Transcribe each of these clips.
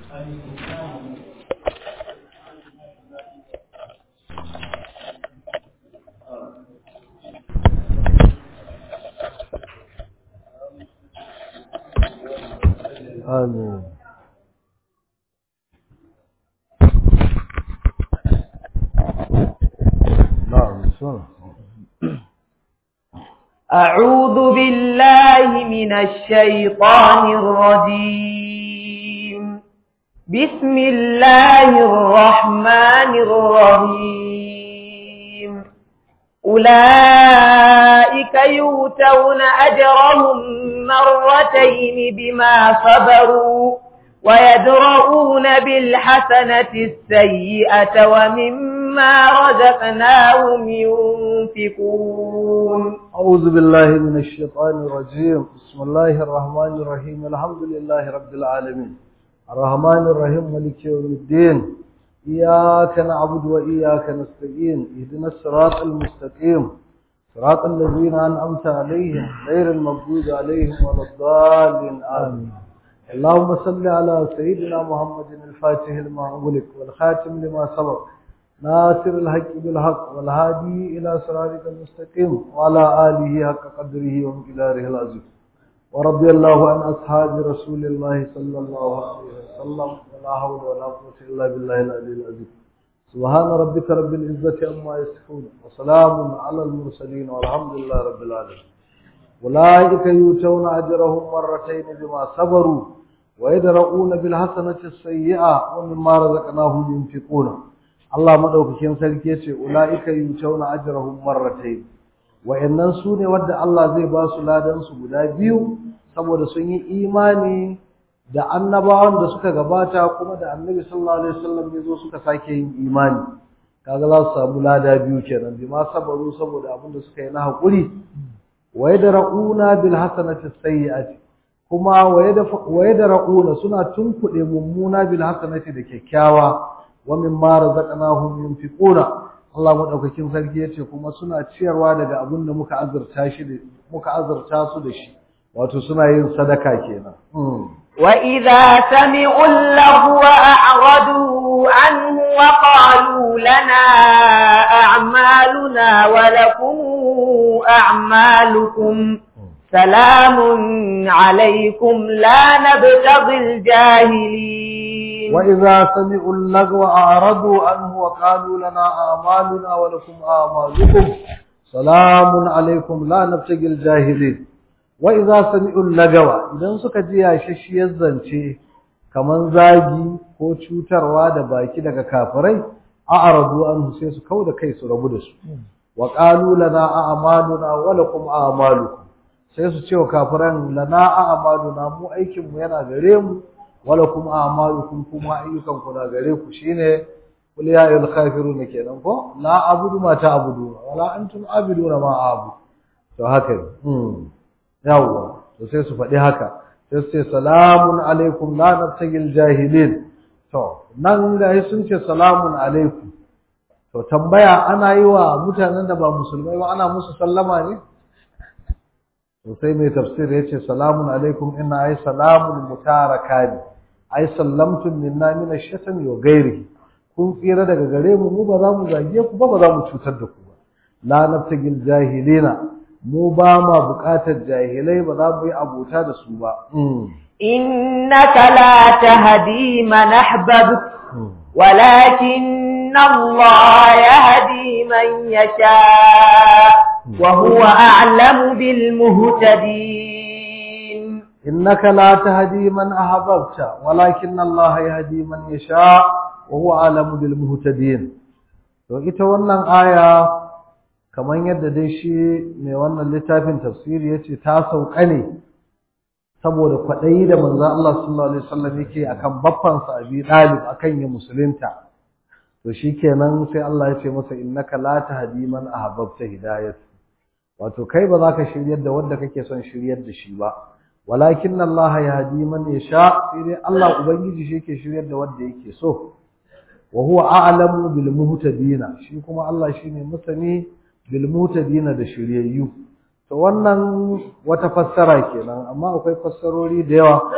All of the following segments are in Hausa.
آمين نعم بسم أعوذ بالله من الشيطان الرجيم بسم الله الرحمن الرحيم أولئك يؤتون أجرهم مرتين بما صبروا ويدرؤون بالحسنة السيئة ومما رزقناهم ينفقون أعوذ بالله من الشيطان الرجيم بسم الله الرحمن الرحيم الحمد لله رب العالمين الرحمن الرحيم ملك يوم الدين إياك نعبد وإياك نستعين اهدنا الصراط المستقيم صراط الذين أنعمت عليهم غير المغضوب عليهم ولا الضالين آمين اللهم صل على سيدنا محمد الفاتح لما أغلق والخاتم لما سبق ناصر الحق بالحق والهادي إلى صراطك المستقيم وعلى آله حق قدره ومقداره العظيم ورضي الله عن أصحاب رسول الله صلى الله عليه وسلم ولا حول ولا قوة إلا بالله العلي العظيم سبحان ربك رب العزة عما يصفون وسلام على المرسلين والحمد لله رب العالمين أولئك يؤتون أجرهم مرتين بما صبروا ويدرؤون بالحسنة السيئة ومما رزقناهم ينفقون Allah madaukakin sarki yace ulaika yutawna ajrahum marratayn wayannan sune wanda Allah zai ba su ladan su guda biyu saboda sun yi imani da annabawan da suka gabata kuma da Annabi sallallahu alaihi wasallam yazo suka sake yin imani kaga za su samu lada biyu kenan bi ma sabaru saboda abin da suka yi na hakuri wa yadrauna bil hasanati sayyi'ati kuma wa yadrauna suna tunkuɗe mummuna bil hasanati da kyakkyawa wa mimma razaqnahum yunfiquna Allah madaukakin sarki yace kuma suna ciyarwa daga abin da muka azurta shi da muka azurta su da shi wato suna yin sadaka kenan wa idza sami'u lahu a'radu anhu wa qalu lana a'maluna wa lakum a'malukum salamun alaykum la nabtaghil jahilin وإذا سمعوا اللغو أعرضوا عنه وقالوا لنا أعمالنا ولكم أعمالكم سلام عليكم لا نبتغي الجاهلين وإذا سمعوا اللغو idan suka ji yashashiyar zance kaman zagi ko cutarwa da baki daga kafirai a'radu anhu sai su kauda kai su rabu da su wa qalu lana a'maluna wa lakum a'malukum sai su ce wa kafiran lana a'maluna mu aikin mu yana gare mu wala kuma a'malukum kuma ayyukan ku na gare ku shine kul ya ayyuhal kafirun kenan ko la abudu ma ta'budu wala antum abiduna ma abu to haka mm yawa to sai su faɗi haka sai su ce salamun alaikum la nabtagil jahilin to nan ga sun ce salamun alaikum to tambaya ana yi wa mutanen da ba musulmai ba ana musu sallama ne to sai mai tafsir ya ce salamun alaikum inna ay salamun mutarakani ai sallamtum minna min ash-shatmi wa ghairihi kun tsira daga gare mu mu ba za mu zage ku ba ba za mu cutar da ku ba la nabtagil jahilina mu ba ma buƙatar jahilai ba za mu yi abota da su ba innaka la tahdi man ahbabta walakin Allah yahdi man yasha wa huwa a'lamu bil muhtadin إنك لا تهدي من أحببت ولكن الله يهدي من يشاء وهو أعلم بالمهتدين to ita wannan aya kamar yadda dai shi mai wannan littafin tafsiri yace ta sauka ne saboda kwaɗayi da manzon Allah sallallahu alaihi wasallam yake akan baffan sa Abi Talib akan ya musulunta to shikenan sai Allah ya ce masa innaka la tahdi man ahbabta hidayat wato kai ba za ka shiryar da wanda kake son shiryar da shi ba walakin Allah yahdi man yasha sai dai Allah ubangiji shi yake shiryar da wanda yake so wa huwa a'lamu bil muhtadina shi kuma Allah shine masani bil muhtadina da shiryayyu to wannan wata fassara kenan amma akwai fassarori da yawa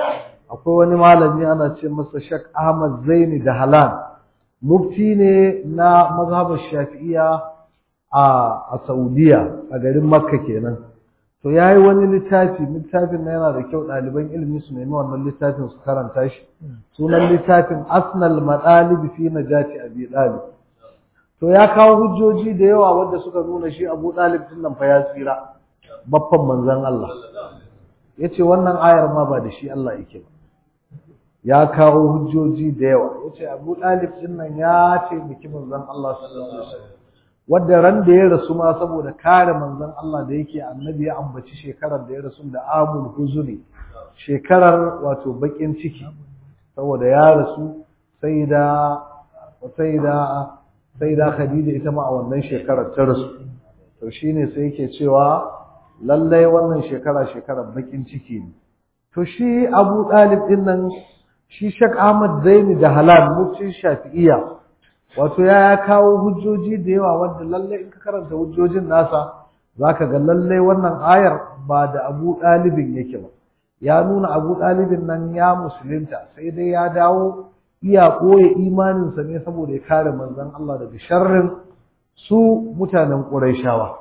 akwai wani malami ana ce masa Sheikh Ahmad Zaini da Halan mufti ne na mazhabar Shafi'iyya a a Saudiya a garin Makka kenan to yayi wani littafi littafin na yana da kyau ɗaliban ilimi su nemi wannan littafin su karanta shi sunan littafin Asnal Madalib fi Najati Abi Talib to ya kawo hujjoji da yawa wanda suka nuna shi Abu Talib din nan fa ya tsira baffan manzon Allah yace wannan ayar ma ba da shi Allah yake ba ya kawo hujjoji da yawa yace Abu Talib din nan ya ce miki manzon Allah sallallahu alaihi wasallam wanda ran da ya rasu ma saboda kare manzon Allah da yake annabi ya ambaci shekarar da ya rasu da amul huzuri shekarar wato bakin ciki saboda ya rasu sai da sai da sai da Khadija ita ma a wannan shekarar ta rasu to shine sai yake cewa lallai wannan shekara shekarar bakin ciki ne to shi Abu Talib din nan shi Sheikh Ahmad Zaini da Halal mufti Shafi'iyya wato ya kawo hujjoji da yawa wanda lallai in ka karanta hujjojin nasa zaka ga lallai wannan ayar ba da Abu Talibin yake ba ya nuna Abu Talibin nan ya musulunta sai dai ya dawo iya ɓoye imaninsa ne saboda ya kare manzon Allah daga sharrin su mutanen Qurayshawa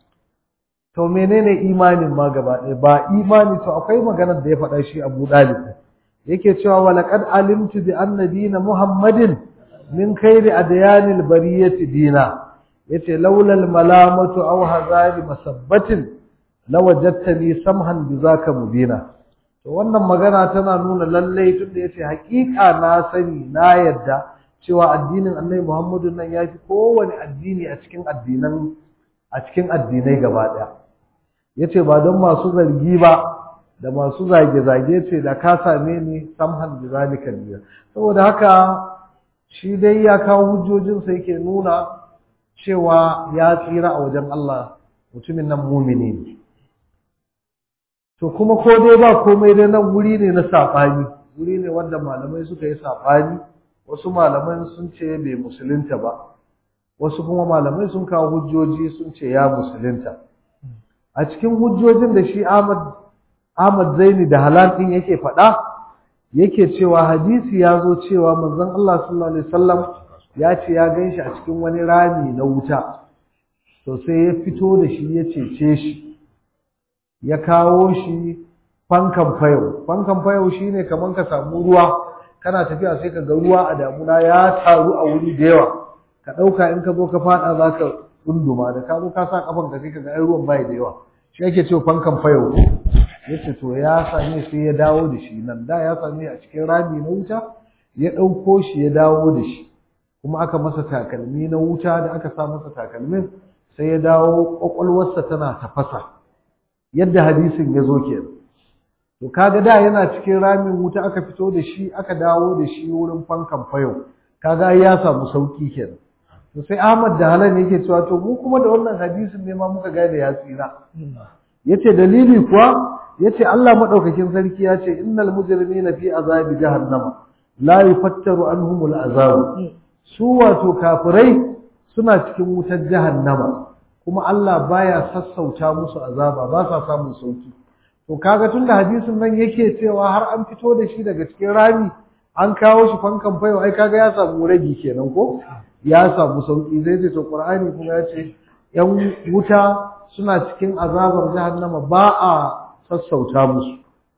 to menene imanin ma gaba ɗaya ba imani to akwai maganar da ya faɗa shi Abu Dalib yake cewa wa laqad alimtu bi anna dina Muhammadin min khairi adyanil bariyati dina yace laula al malamatu aw hazari masabbatin lawajadtani samhan bi zaka mubina to wannan magana tana nuna lalle tunda yace haƙiƙa na sani na yadda cewa addinin Annabi Muhammadu nan yafi kowane addini a cikin addinan a cikin addinai gaba ɗaya yace ba don masu zargi ba da masu zage-zage ce da ka same ni samhan bi zalika biya saboda haka shi dai ya kawo hujjojinsa yake nuna cewa ya tsira a wajen Allah mutumin nan mumini ne to kuma ko dai ba komai dai nan wuri ne na saɓani wuri ne wanda malamai suka yi saɓani wasu malaman sun ce bai musulunta ba wasu kuma malamai sun kawo hujjoji sun ce ya musulunta a cikin hujjojin da shi Ahmad Ahmad Zaini da Halal din yake faɗa yake cewa hadisi ya zo cewa manzon Allah sallallahu alaihi wasallam ya ce ya ganshi a cikin wani rami na wuta to sai ya fito da shi ya cece shi ya kawo shi fankan fayo fankan fayo shine kaman ka samu ruwa kana tafiya sai ka ga ruwa a damuna ya taru a wuri da yawa ka ɗauka in ka zo ka faɗa za ka tsunduma da ka zo ka sa kafan ka sai ka ga ai ruwan bai da yawa shi ake cewa fankan fayo yace to ya same sai ya dawo da shi nan da ya same a cikin rami na wuta ya ɗauko shi ya dawo da shi kuma aka masa takalmi na wuta da aka sa masa takalmin sai ya dawo ƙwaƙwalwarsa tana tafasa yadda hadisin ya zo kenan to kaga da yana cikin ramin wuta aka fito da shi aka dawo da shi wurin fankan fayo kaga ya samu sauki kenan to sai Ahmad da Halan yake cewa to mu kuma da wannan hadisin ne ma muka gane ya tsira yace dalili kuwa yace Allah madaukakin sarki ya ce innal mujrimina fi azabi jahannama la yufattaru anhumul azab su wato kafirai suna cikin wutar jahannama kuma Allah baya sassauta musu azaba ba sa samun sauki to kaga tunda hadisin nan yake cewa har an fito da shi daga cikin rami an kawo shi fankan fayo ai kaga ya samu ragi kenan ko ya samu sauki zai ce to Qur'ani kuma ya ce yan wuta suna cikin azabar jahannama ba a sassauta musu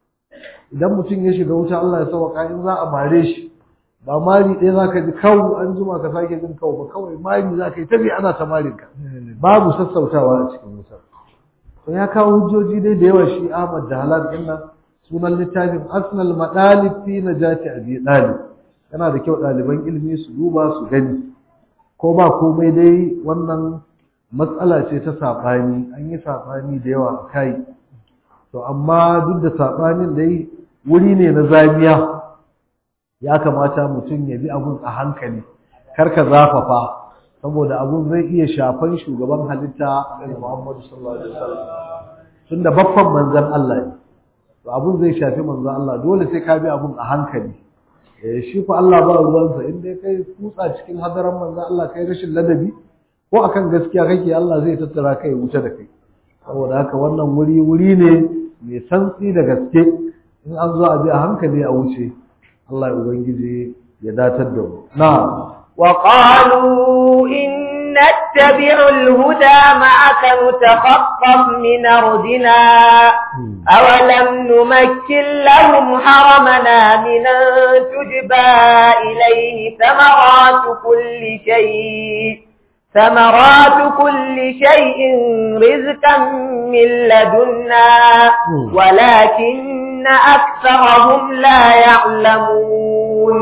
idan mutum ya shiga wuta Allah ya sauka in za a mare shi ba mari ɗaya za ka ji kawo an jima ka sake jin kawo ba kawai mari za ka yi tabi ana ta marin ka babu sassautawa a cikin wuta to ya kawo hujjoji dai da yawa shi Ahmad da Halal din nan sunan littafin Asnal Madalib fi Najati Abi Dalib yana da kyau ɗaliban ilimi su duba su gani ko ba komai dai wannan matsala ce ta saɓani an yi saɓani da yawa a kai to amma duk da saɓanin dai wuri ne na zamiya ya kamata mutum ya bi abun a hankali kar ka zafafa saboda abun zai iya shafan shugaban halitta da Muhammadu sallallahu alaihi wasallam tunda baffan manzon Allah ne to abun zai shafi manzon Allah dole sai ka bi abun a hankali eh shi ko Allah ba ruwansa in dai kai kutsa cikin hadaran manzon Allah kai rashin ladabi ko akan gaskiya kake Allah zai tattara kai wuce da kai saboda haka wannan wuri wuri ne mai santsi da gaske in an zo a bi a hankali a wuce Allah ya ubangiji ya datar da mu na'am وقالوا إن نتبع الهدى معك نتخطف من أرضنا أولم نمكن لهم حرمنا من تجبى إليه ثمرات كل شيء ثمرات كل شيء رزقا من لدنا ولكن أكثرهم لا يعلمون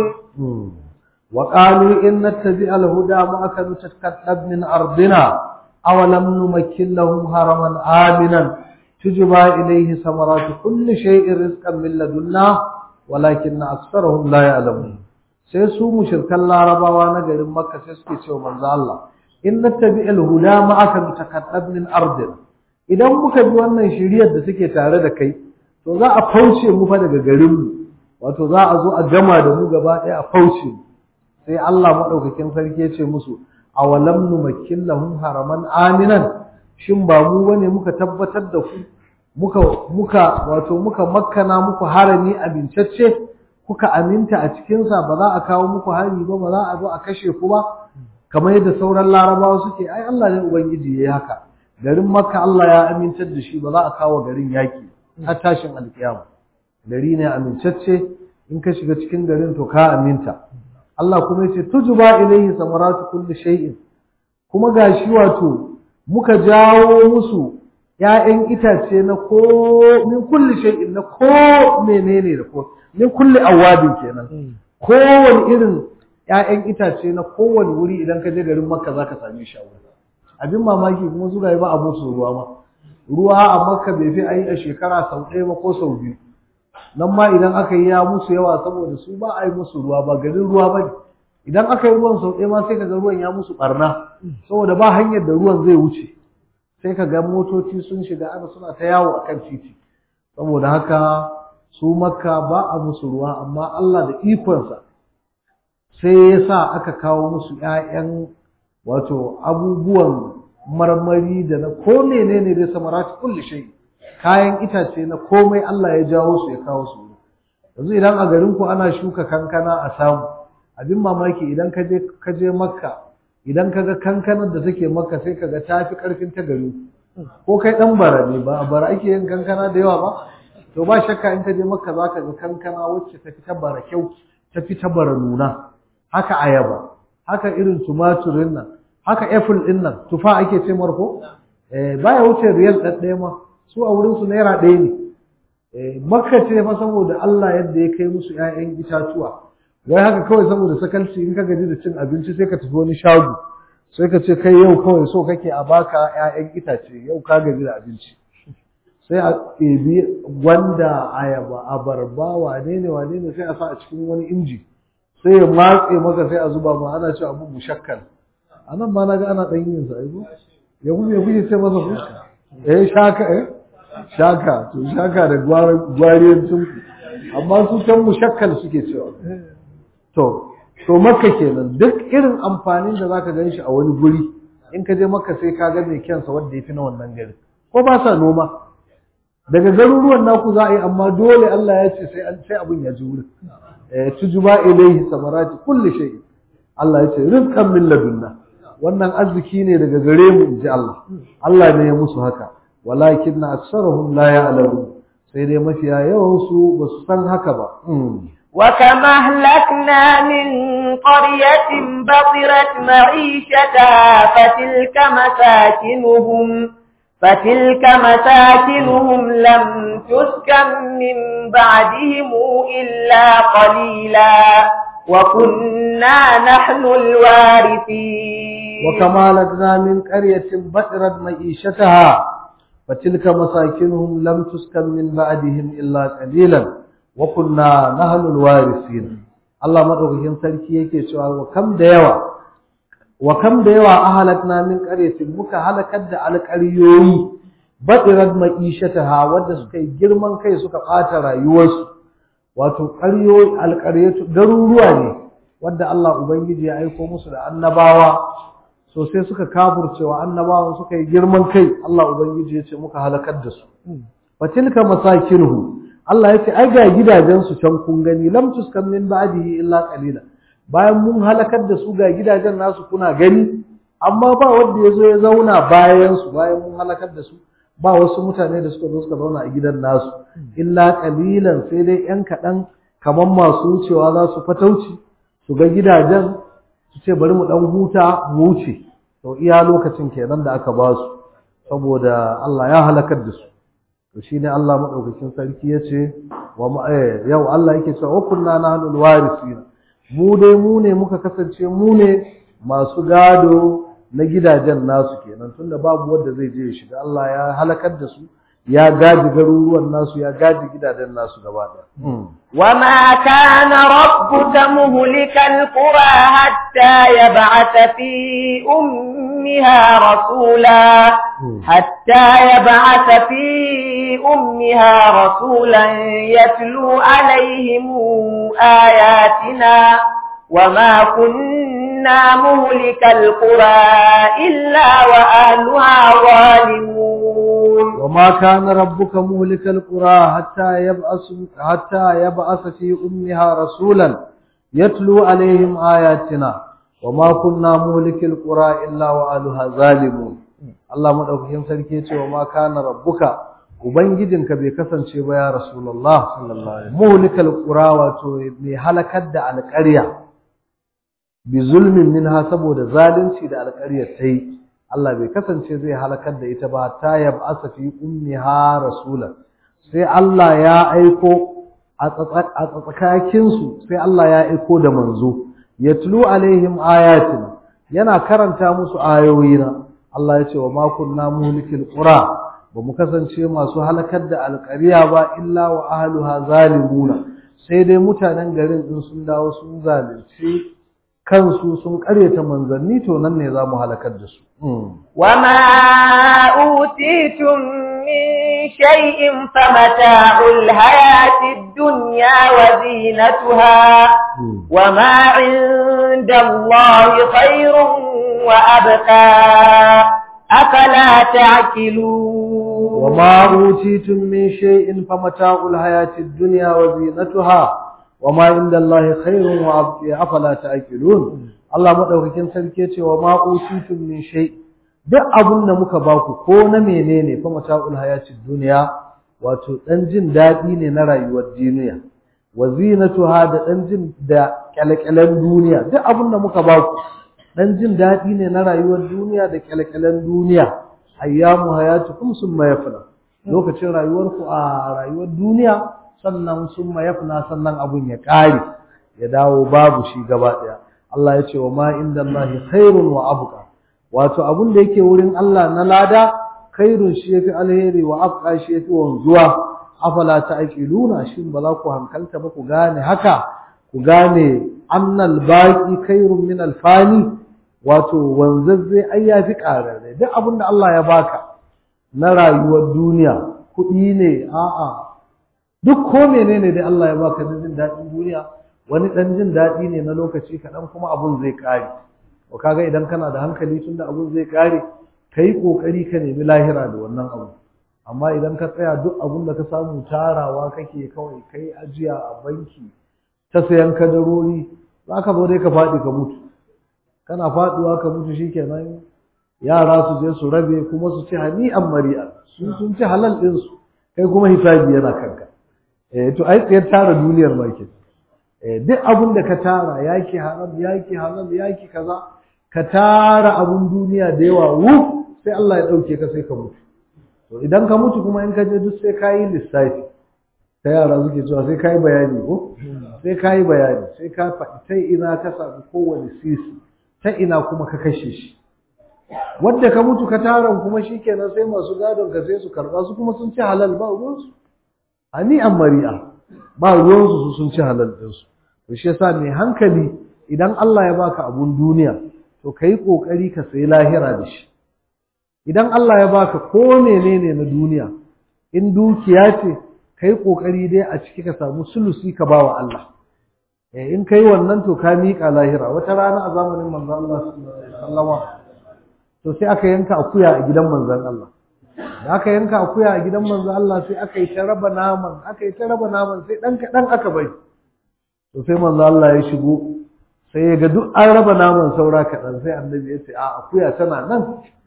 وقالوا إن نتبع الهدى معك نتكتب من أرضنا أولم نمكن لهم هرما آمنا تجبى إليه ثمرات كل شيء رزقا من لدنا ولكن أكثرهم لا يعلمون sai su mushrikan larabawa na garin makka sai suke cewa manzo Allah in nattabi al-huda ma'aka mutakaddab min ardin idan muka bi wannan shiriyar da suke tare da kai to za a fauce mu fa daga garin mu wato za a zo a gama da mu gaba ɗaya a fauce mu sai Allah maɗaukakin sarki ya ce musu awalam numakkin lahum haraman aminan shin ba mu bane muka tabbatar da ku muka muka wato muka makkana muku harami abincacce kuka aminta a cikin sa ba za a kawo muku hari ba ba za a zo a kashe ku ba kamar yadda sauran larabawa suke ai Allah ne ubangiji yayi haka garin makka Allah ya amintar da shi ba za a kawo garin yaki har tashin alkiyama gari ne amincacce in ka shiga cikin garin to ka aminta Allah kuma yace tujba ilayhi samaratu kulli shay'in kuma gashi wato muka jawo musu ƴaƴan itace na ko min kulli shay'in na ko menene da ko min kulli awabin kenan kowane irin ƴaƴan itace na kowane wuri idan ka je garin Makka zaka same shi a wurin abin mamaki kuma zuwa ba a musu ruwa ma ruwa a Makka bai fi ayi a shekara sau ɗaya ba ko sau biyu nan ma idan aka yi ya musu yawa saboda su ba a yi musu ruwa ba garin ruwa ba ne idan aka yi ruwan sau ɗaya ma sai ka ga ruwan ya musu ɓarna saboda ba hanyar da ruwan zai wuce sai ka ga motoci sun shiga ana suna ta yawo a kan titi saboda haka su makka ba a musu ruwa amma Allah da ikonsa sai ya sa aka kawo musu ‘ya'yan wato abubuwan marmari da na ko ne ne dai samarati kulli shai kayan itace na komai Allah ya jawo su ya kawo su yanzu idan a garin ku ana shuka kankana a samu abin mamaki idan ka je ka je makka idan ka ga kankanar da take makka sai ka ga ta fi karfin ta gari ko kai dan bara ne ba bara ake yin kankana da yawa ba to ba shakka in ka je makka za ka ga kankana wacce ta fi ta bara kyau ta fi ta bara nuna haka ayaba haka irin tumaturin nan haka apple din nan tufa ake ce marko eh baya wuce riyal ɗaɗɗaya ma su a wurin su naira ɗaya ne eh makka ce fa saboda Allah yadda ya kai musu ƴaƴan itatuwa wai haka kawai saboda sakalci in ka gaji da cin abinci sai ka tafi wani shago sai ka ce kai yau kawai so kake a baka ƴaƴan itace yau ka gaji da abinci sai a ɗebi gwanda ayaba abarba wane ne wane ne sai a sa a cikin wani inji sai ya matse maka sai a zuba ma ana cewa abu mushakkal a nan ma na ga ana ɗan yin sa aibu ya kuma ya kuke ce masa ku eh shaka eh shaka to shaka da gwariyancin amma su can mushakkal suke cewa to to makka kenan duk irin amfanin da zaka gan shi a wani guri in ka je makka sai ka ga mai kyansa wanda ya fi na wannan gari ko ba sa noma daga garuruwan naku za a yi amma dole Allah ya ce sai sai abin ya ji wurin eh tujba ilayhi samarati kulli shay Allah ya ce rizqan min ladunna wannan arziki ne daga gare mu inji Allah Allah ne ya musu haka walakin aktsaruhum la ya'lamun sai dai mafiya yawan su ba su san haka ba وكم أهلكنا من قرية بطرت معيشتها فتلك مساكنهم فتلك مساكنهم لم تسكن من بعدهم إلا قليلا وكنا نحن الوارثين وكما لدنا من قرية بطرت معيشتها فتلك مساكنهم لم تسكن من بعدهم إلا قليلا وكنا نحن الوارثين Allah madaukakin sarki yake cewa wa kam da yawa wa kam da yawa ahalakna min qaryatin muka halakar da alƙaryoyi badirat ma'ishataha wanda suka yi girman kai suka ɓata rayuwarsu wato ƙaryoyi alƙaryatu garuruwa ne wanda Allah ubangiji ya aiko musu da annabawa so sai suka kafurcewa annabawan suka yi girman kai Allah ubangiji ya ce muka halakar da su fatilka masakinuhu Allah ya ce ai ga gidajen su can kun gani lam tuskan min ba'dihi illa qalila bayan mun halakar da su ga gidajen nasu kuna gani amma ba wanda ya zo ya zauna bayan su bayan mun halakar da su ba wasu mutane da suka zo suka zauna a gidan nasu illa qalilan sai dai yan kaɗan kamar masu wucewa za su fatauci su ga gidajen su ce bari mu dan huta mu wuce to iya lokacin kenan da aka ba su saboda Allah ya halakar da su to shine Allah madaukakin sarki yace wa yau Allah yake cewa wa kunna nahnul warisin mu dai mu ne muka kasance mu ne masu gado na gidajen nasu kenan tunda babu wanda zai je ya shiga Allah ya halakar da su ya gaji garuruwan nasu ya gaji gidajen nasu gaba ɗaya وما كان ربك مهلك القرى حتى يبعث في أمها رسولا حتى يبعث في أمها رسولا يتلو عليهم آياتنا وما كنا مهلك القرى إلا وأهلها ظالمون وما كان ربك مهلك القرى حتى يبعث حتى يبعث في أمها رسولا يتلو عليهم آياتنا وما كنا مهلك القرى إلا وأهلها ظالمون Allah madaukakin sarki ya ce wa ma kana rabbuka ubangijinka bai kasance ba ya rasulullah sallallahu alaihi muhlikal qura wato mai halakar da alƙarya bi zulmin minha saboda zalunci da alƙaryar ta yi Allah bai kasance zai halakar da ita ba ta yab'asa fi ummiha rasulan sai Allah ya aiko a tsakakin su sai Allah ya aiko da manzo yatlu alaihim ayatin yana karanta musu ayoyina Allah ya ce wa ma kunna muhlikil qura ba mu kasance masu halakar da alƙarya ba illa wa ahluha zalimuna sai dai mutanen garin din sun dawo sun zalunci kansu sun karyata manzanni to nan ne za mu halakar da su. Wama utitum min shay'in famata'ul hayatid dunya wa zinatuha wama 'inda Allahi khairun wa abqa afala ta'qilun wama utitum min shay'in famata'ul hayatid dunya wa zinatuha وما عند الله خير وابقي افلا تعقلون Allah madaukakin sarki yace wa ma utitum min shay duk abun da muka baku ko na menene fa mata'ul hayatid dunya wato dan jin dadi ne na rayuwar duniya wa zinatuha da dan jin da kyalkyalan duniya duk abun da muka baku dan jin dadi ne na rayuwar duniya da kyalkyalan duniya ayyamu hayatukum summa yafna lokacin rayuwarku a rayuwar duniya sannan sun mayafna sannan abun ya ƙare ya dawo babu shi gaba ɗaya Allah ya ce wa ma inda Allah khairun wa abqa wato abun da yake wurin Allah na lada khairun shi yafi alheri wa abqa shi yafi wanzuwa afala ta'qiluna shin ba za ku hankalta ba ku gane haka ku gane annal baqi khairun min alfani wato wanzazze ai yafi ƙararre duk abun da Allah ya baka na rayuwar duniya kuɗi ne a'a duk ko menene dai Allah ya baka na jin daɗin duniya wani ɗan jin daɗi ne na lokaci kaɗan kuma abun zai ƙare to kaga idan kana da hankali tunda abun zai ƙare ka yi ƙoƙari ka nemi lahira da wannan abu amma idan ka tsaya duk abun da ka samu tarawa kake kawai kai ajiya a banki ta sayan kadarori za ka zo dai ka faɗi ka mutu kana faɗuwa ka mutu shikenan yara su je su rabe kuma su ci hani'an mari'a su sun ci halal ɗinsu kai kuma hisabi yana kanka eh to ai tsayar tara duniyar ma ke eh duk abin da ka tara yaki haram yaki halal yaki kaza ka tara abun duniya da yawa wu sai Allah ya dauke ka sai ka mutu to idan ka mutu kuma in ka je duk sai ka yi lissafi ta yara suke cewa sai ka yi bayani ko sai ka yi bayani sai ka faɗi ta ina ka samu kowane sisi ta ina kuma ka kashe shi wadda ka mutu ka taron kuma shikenan sai masu gadon ka sai su karba su kuma sun ci halal ba ruwansu hani'an mari'a ba ruwansu su sun ci halal ɗinsu to shi yasa mai hankali idan Allah ya baka abun duniya to kai kokari ka sayi lahira da shi idan Allah ya baka ko menene na duniya in dukiya ce kai kokari dai a ciki ka samu sulusi ka bawa Allah eh in kai wannan to ka miƙa lahira wata rana a zamanin manzon Allah sallallahu alaihi wasallama to sai aka yanka akuya a gidan manzon Allah da aka yanka akuya a gidan manzo Allah sai aka yi ta raba naman aka yi ta raba naman sai dan kaɗan aka bari to sai manzo Allah ya shigo sai ya ga duk an raba naman saura kaɗan sai annabi ya ce a akuya tana nan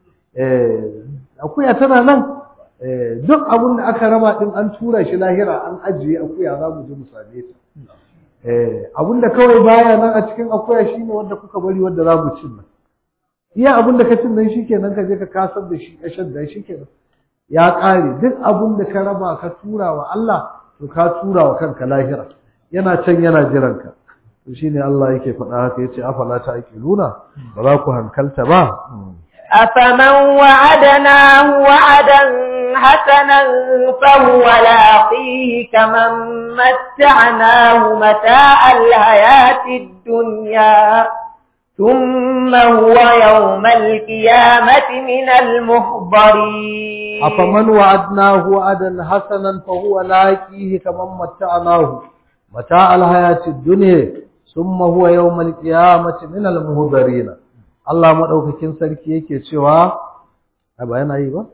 eh akuya tana nan eh duk abin da aka raba din an tura shi lahira an ajiye akuya za mu ji mu same ta eh abin da kawai baya nan a cikin akuya shine wanda kuka bari wanda za mu cin nan iya abin da ka cin nan shikenan ka je ka kasar da shi ka shadda shikenan ya ƙare duk abin da ka raba ka tura wa Allah to ka tura wa kanka lahira yana can yana jiran ka to shine Allah yake faɗa haka yace afala ta aqiluna ba za ku hankalta ba أفمن وعدناه وعدا حسنا فهو لاقيه كمن متعناه متاع الحياة الدنيا ثم هو يوم القيامة من المحضرين أفمن وعدناه وعدا حسنا فهو لاقيه كمن متعناه متاع الحياة الدنيا ثم هو يوم القيامة من المهضرين Allah madaukakin sarki yake cewa a ba yana yi ba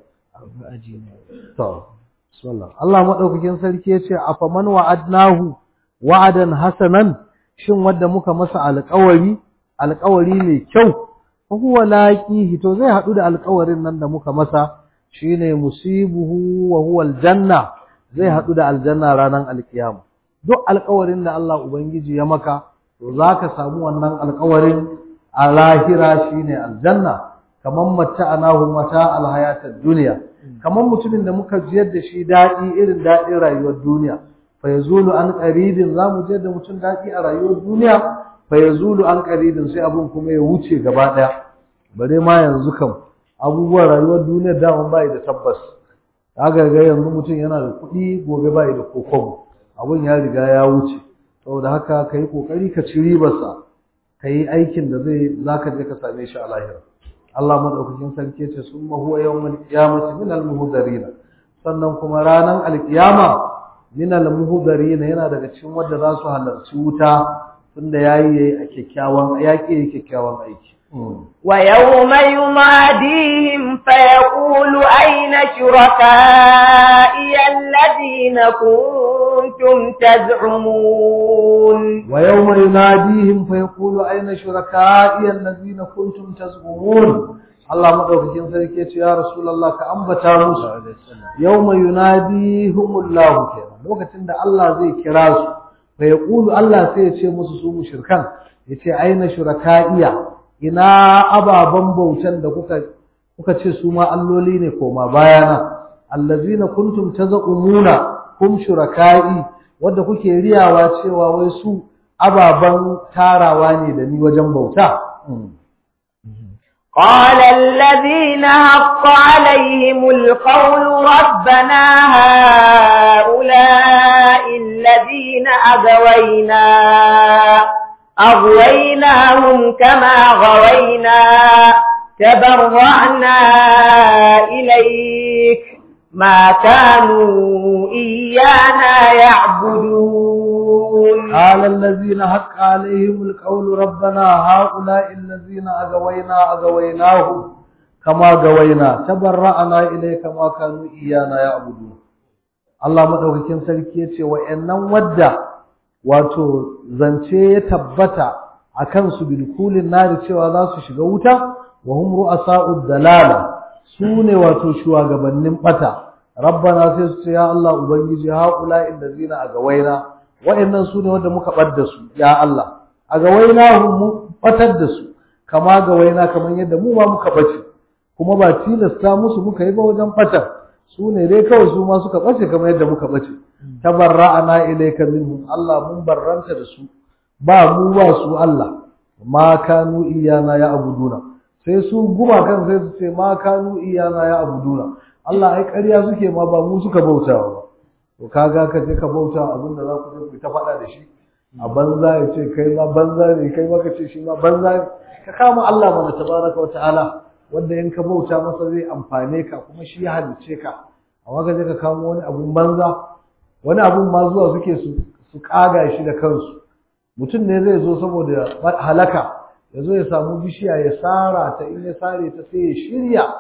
to bismillah Allah madaukakin sarki yace afaman wa'adnahu wa'adan hasanan shin wanda muka masa alƙawari alƙawari mai kyau fa huwa laqihi to zai hadu da alƙawarin nan da muka masa shine musibuhu wa huwa aljanna zai hadu da aljanna ranar alkiyama duk alƙawarin da Allah ubangiji ya maka to zaka samu wannan alƙawarin a lahira shine aljanna kaman matta'anahu mata alhayatad dunya kaman mutumin da muka jiyar da shi dadi irin dadin rayuwar duniya fa yazulu an qaribin zamu jiyar da mutum dadi a rayuwar duniya fa yazulu an qaribin sai abun kuma ya wuce gaba daya bare ma yanzu kam abubuwan rayuwar duniya daman bai da tabbas kaga ga yanzu mutum yana da kuɗi gobe bai da kokobo abun ya riga ya wuce saboda haka kai kokari ka ci ribarsa ka yi aikin da zai za ka je ka same shi a lahira Allah madaukakin sarki ce sun huwa yawmal qiyamati min al muhdarin sannan kuma ranan alkiyama min al muhdarin yana daga cikin wanda za su halarci wuta tunda yayi yayi a kyakkyawan yaki yayi kyakkyawan aiki ويوم يناديهم فيقول أين شركائي الذين كنتم تزعمون ويوم يناديهم فيقول أين شركائي الذين كنتم تزعمون الله مدوكين sarki yace ya rasulullah ka ambata musu yawma yunadihum Allah kenan lokacin da Allah zai kira su fa yaqulu Allah sai ya ce musu su mushrikan yace aina shurakaiya ina ababan bautan da kuka kuka ce su ma alloli ne koma bayana allazina kuntum tazumuna kum shurakai wanda kuke riyawa cewa wai su ababan tarawa ne da ni wajen bauta قال الذين حق عليهم القول ربنا هؤلاء الذين أغوينا أغويناهم كما غوينا تبرعنا إليك ما كانوا إيانا يعبدون قال الذين حق عليهم القول ربنا هؤلاء الذين أغوينا أغويناهم كما غوينا تبرعنا إليك ما كانوا إيانا يعبدون Allah madaukakin sarki yace wa'annan wadda wato zance ya tabbata akan su bilkulin nari cewa za su shiga wuta wa hum ru'asa'ud dalala sune wato shugabannin bata rabbana sai su ce ya Allah ubangiji haula illazina agawaina wa'annan sune wanda muka badda su ya Allah agawaina hum mu batar da su kama gawaina kaman yadda mu ma muka bace kuma ba tilasta musu muka yi ba wajen batar su ne dai kawai su ma suka bace kamar yadda muka bace tabarra'ana ilayka minhum Allah mun barranta da su ba mu ba su Allah ma kanu iyana ya abuduna sai su guma kan sai su ce ma kanu iyana ya abuduna Allah ai ƙarya suke ma ba mu suka bautawa ba to kaga ka je ka bauta abin da za ku je ku ta faɗa da shi a banza ya ce kai ma banza ne kai ma ka ce shi ma banza ne ka kama Allah mana tabaraka wa ta'ala wanda in ka bauta masa zai amfane ka kuma shi ya halice ka amma ka je ka kamo wani abun banza wani abun ma zuwa suke su su kaga shi da kansu mutum ne zai zo saboda halaka ya zo ya samu bishiya ya sara ta in ya sare ta sai ya shirya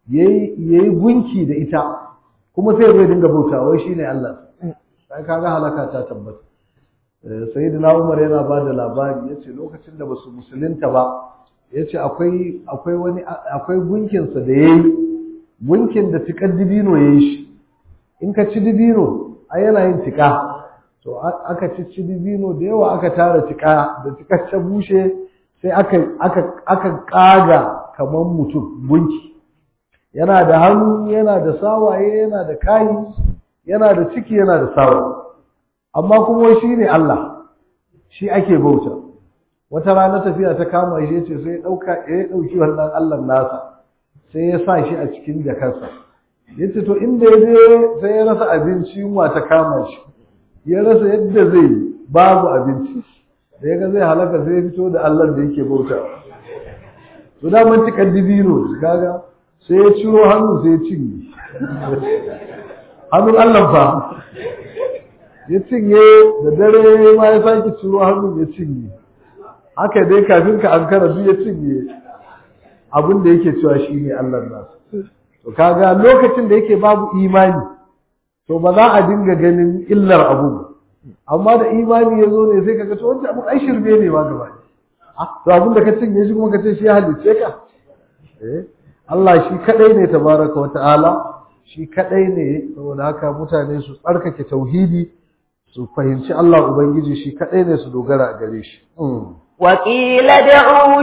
yayi gunki da ita kuma sai zai dinga bauta wai shine Allah sai kaga halaka ta tabbata sayyidina Umar yana ba da labari yace lokacin da basu musulunta ba yace akwai akwai wani akwai gunkin sa da yayi gunkin da tikar dibino yayi shi in ka ci dibino ai yana yin tika to aka ci ci dibino da yawa aka tara tika da tikar ta bushe sai aka aka aka kaga kaman mutum gunki yana da hannu yana da sawaye yana da kayi yana da ciki yana da sawaye amma kuma shi ne Allah shi ake bauta wata rana tafiya ta kama shi ce sai ya dauka ya dauki wannan Allah nasa sai ya sa shi a cikin jakarsa yace to inda ya je sai ya rasa abinci yunwa ta kama shi ya rasa yadda zai yi babu abinci da ya ga zai halaka sai ya fito da Allah da yake bauta to da mun tikar dibino kaga sai ya ciro hannu sai ya cinye hannun Allah fa ya cinye da dare ma ya sake ciro hannun ya cinye haka dai kafin ka ankara duk ya cinye abin da yake cewa shi ne Allah nasu to kaga lokacin da yake babu imani to ba za a dinga ganin illar abu amma da imani ya zo ne sai kaga to wancan abu ai shirme ne ma gaba to abin da ka cinye shi kuma ka ce shi ya halicce ka eh Allah shi kadai ne tabaraka wa ta'ala shi kadai ne saboda haka mutane su tsarkake tauhidi su fahimci Allah ubangiji shi kadai ne su dogara gare shi وقيل ادعوا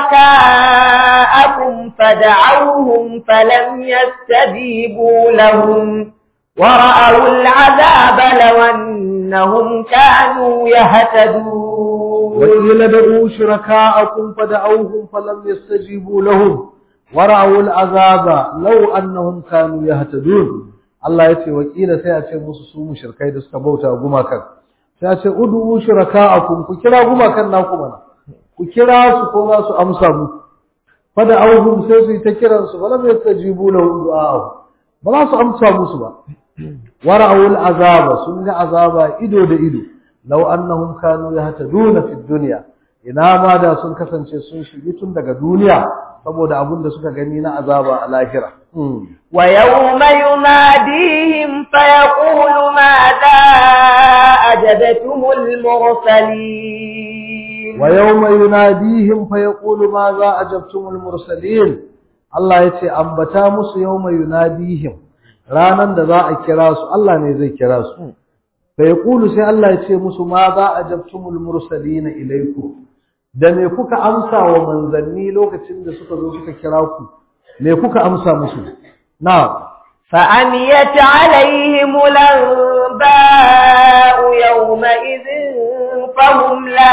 شركاءكم فدعوهم فلم يستجيبوا لهم ورأوا العذاب لو أنهم كانوا يهتدون وقيل ادعوا شركاءكم فدعوهم فلم يستجيبوا لهم ورأوا العذاب لو أنهم كانوا يهتدون Allah ya ce wakila sai a ce musu su mushrikai da suka bauta gumakan sai a ce udu shuraka'akum ku kira gumakan naku mana ku kira su ko za su amsa mu fada auhum sai su yi ta kiran su bala bai tajibu lahu du'a'u ba za su amsa musu ba wara'ul azaba sun ga azaba ido da ido law annahum kanu yahtaduna fid dunya ina ma da sun kasance sun shigi tun daga duniya saboda abin da suka gani na azaba a lahira wa yawma yunadihim fa yaqulu madha ajabtumul mursalin wa yawma yunadihim fa yaqulu madha ajabtumul mursalin Allah yace ambata musu yawma yunadihim ranan da za a kira su Allah ne zai kira su fa yaqulu sai Allah yace musu madha ajabtumul mursalin ilaykum da me kuka amsa wa manzanni lokacin da suka zo suka kira ku me kuka amsa musu na فأميت عليهم الأنباء يومئذ فهم لا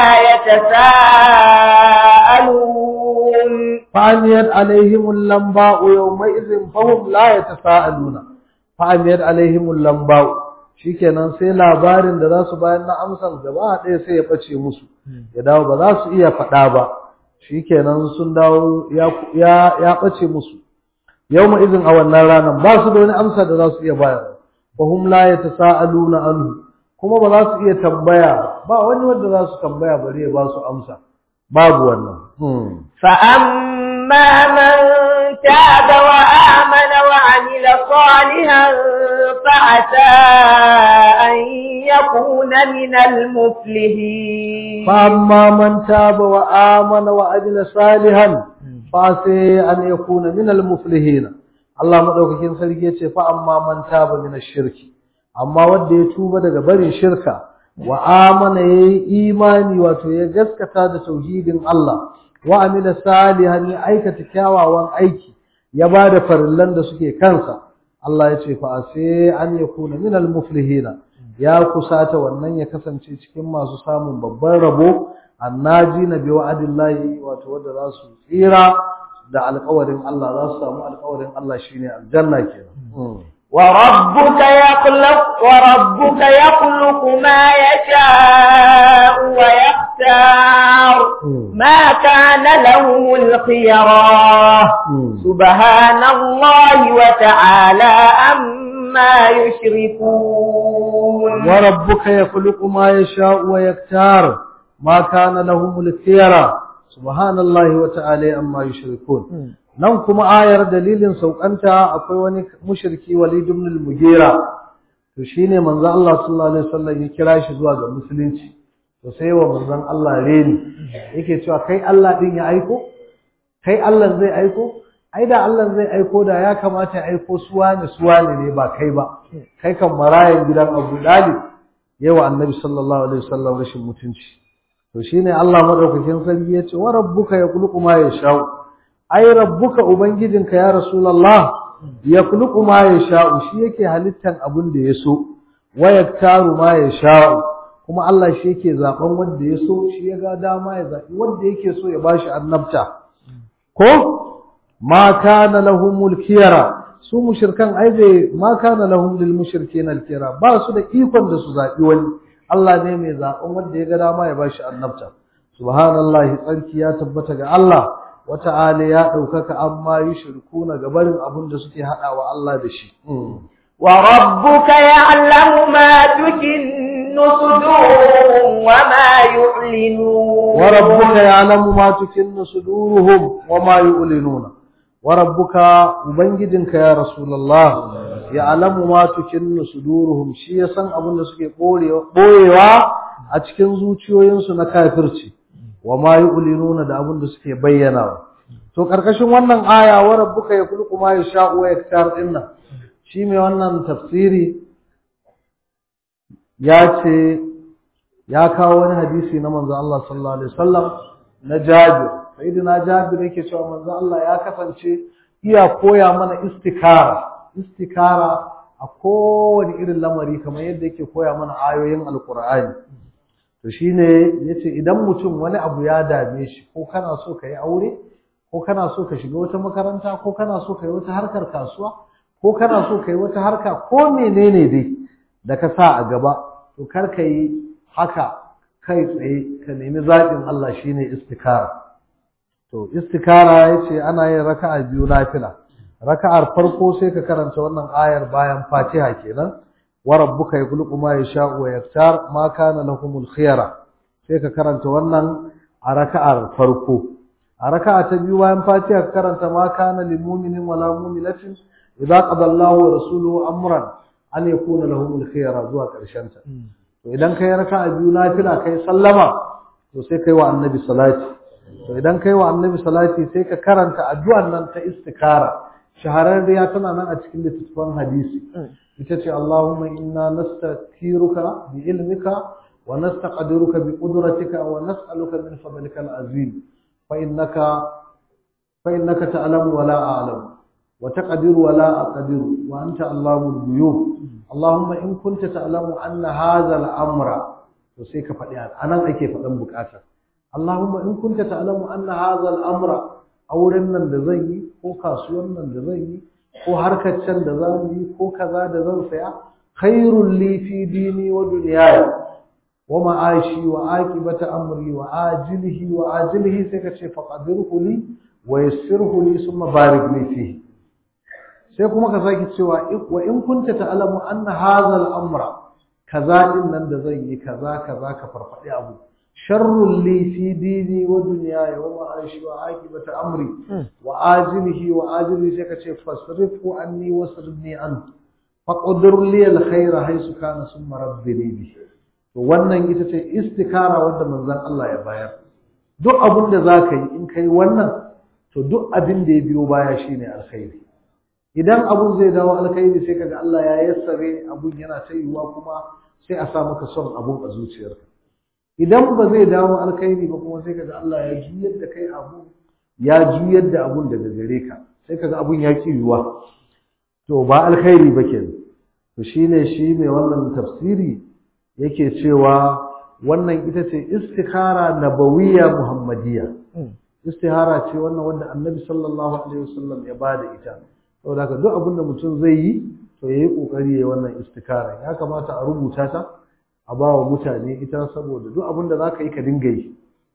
يتساءلون فأميت عليهم اللنباء يومئذ فهم لا يتساءلون فأميت عليهم اللنباء shikenan sai labarin da za su bayar na amsan gaba ɗaya sai ya ɓace musu ya dawo ba za su iya faɗa ba shikenan sun dawo ya ɓace musu yau ma izin a wannan ranar ba su da wani amsa da za su iya bayar fa hum la yatasaaluna anhu kuma ba za su iya tambaya ba wani wanda za su tambaya bare ya ba su amsa babu wannan fa amma man taba wa amana wa amila salihan fa asa an yakuna min al-muflihin fa amma man taba wa amana wa amila salihan fa sai an yakuna min al-muflihin Allah madaukakin sarki yace fa amma man taba min ash-shirki amma wanda ya tuba daga barin shirka wa amana yayi imani wato ya gaskata da tauhidin Allah wa amila salihan ya aikata kyawawan aiki ya bada farillan da suke kansa Allah ya ce fa sai an yakuna min al-muflihin ya kusata wannan ya kasance cikin masu samun babban rabo annaji na bi wa'adillahi wato wanda za su tsira da alƙawarin Allah za su samu alƙawarin Allah shine aljanna kenan وربك يخلق وربك يخلق ما يشاء ويختار ما كان لهم الخيرا سبحان الله وتعالى عما يشركون وربك يخلق ما يشاء ويختار ما كان لهم الخيرا سبحان الله وتعالى عما يشركون nan kuma ayar dalilin saukanta akwai wani mushriki Walid ibn al-Mughira to shine manzo Allah sallallahu alaihi wasallam ya kira shi zuwa ga musulunci to sai wa manzon Allah reni yake cewa kai Allah din ya aiko kai Allah zai aiko ai da Allah zai aiko da ya kamata ya aiko suwane suwane ne ba kai ba kai kan marayan gidan Abu Dalib yawa annabi sallallahu alaihi wasallam rashin mutunci to shine Allah madaukakin sarki ya ce wa rabbuka yakhluqu ma yasha'u ai rabbuka ubangijinka ya rasulullah yakhluqu ma yasha'u shi yake halittan abin da ya so wa yaktaru ma yasha'u kuma Allah shi yake zaben wanda ya so shi ya ga dama ya zabi wanda yake so ya bashi annabta ko ma kana lahumul khiyara su mushrikan ai bai ma kana lahum lil mushrikeena al khiyara ba su da ikon da su zabi wani Allah ne mai zaben wanda ya ga dama ya bashi annabta subhanallahi tsarki ya tabbata ga Allah wata'ala ya daukaka amma yushrikuna ga barin abin da suke hadawa Allah da shi wa rabbuka ya'lamu ma tukinnu suduruhum wa ma yu'linun wa rabbuka ya'lamu ma tukinnu suduruhum wa ma yu'linuna wa rabbuka ubangijinka ya rasulullah ya'lamu ma tukinnu suduruhum shi ya san abin da suke boyewa a cikin zuciyoyinsu na kafirci wa ma yu'linuna da abin da suke bayyana to karkashin wannan aya wa rabbuka yakhluqu ma yasha'u wa yaktar dinnan shi mai wannan tafsiri ya ce ya kawo wani hadisi na manzo Allah sallallahu alaihi wasallam na Jabir sayyidina Jabir yake cewa manzo Allah ya kasance iya koya mana istikara istikara a kowane irin lamari kamar yadda yake koya mana ayoyin alkur'ani to shine yace idan mutum wani abu ya dame shi ko kana so ka yi aure ko kana so ka shiga wata makaranta ko kana so ka yi wata harkar kasuwa ko kana so ka yi wata harka ko menene dai da ka sa a gaba to kar ka yi haka kai tsaye ka nemi zaɓin Allah shine istikara to istikara yace ana yin raka'a biyu nafila raka'ar farko sai ka karanta wannan ayar bayan Fatiha kenan wa rabbuka yakhluqu ma yasha'u wa yaktar ma kana lahumul khiyara sai ka karanta wannan a raka'ar farko a raka'a ta biyu bayan Fatiha ka karanta ma kana lil mu'minin wala mu'minatin idza qada Allahu wa rasuluhu amran an yakuna lahumul khiyara zuwa karshen ta to idan kai raka'a biyu nafila kai sallama to sai kai wa annabi salati to idan kai wa annabi salati sai ka karanta addu'an nan ta istikara shahararriya tana nan a cikin littattafan hadisi ita ce Allahumma inna nastakiruka bi ilmika wa nastaqdiruka bi qudratika wa nas'aluka min fadlika al-azim fa innaka fa innaka ta'lamu wa la a'lamu wa taqdiru wa la aqdiru wa anta Allahul ghuyub Allahumma in kunta ta'lamu anna hadha al-amra to sai ka faɗi anan ake faɗan buƙatar Allahumma in kunta ta'lamu anna hadha al-amra auren nan da zan yi ko kasuwan nan da zan yi ko harkar can da za mu yi ko kaza da zan saya khairul li fi dini wa dunyaya wa ma'ashi wa aqibata amri wa ajilihi wa ajilihi sai ka ce faqadirhu li wa yassirhu li thumma barik li fihi sai kuma ka saki cewa wa in kunta ta'lamu anna hadha al-amra kaza din nan da zan yi kaza kaza ka farfadi abu sharrun li fi dini wa dunyaya wa ma'ashi wa aqibata amri wa ajilihi wa ajilihi sai ka ce fasrifu anni wasrifni an faqdir li alkhayra haythu kana summa rabbini bi to wannan ita ce istikara wanda manzon Allah ya bayar duk abin da zaka yi in kai wannan to duk abin da ya biyo baya shine alkhairi idan abun zai dawo alkhairi sai kaga Allah ya yassare abun yana ta yiwuwa kuma sai a sa maka son abun a zuciyarka idan ba zai dawo alkhairi ba kuma sai kaga Allah ya juyar da kai abu ya juyar da abun daga gare ka sai kaga abun ya ki yiwuwa to ba alkhairi ba kenan to shine shi mai wannan tafsiri yake cewa wannan ita ce istikhara nabawiyya muhammadiyya istihara ce wannan wanda annabi sallallahu alaihi wasallam ya bada ita saboda haka duk abin da mutum zai yi to yayi kokari yayi wannan istikara ya kamata a rubuta ta a ba wa mutane ita saboda duk abin da zaka yi ka dinga yi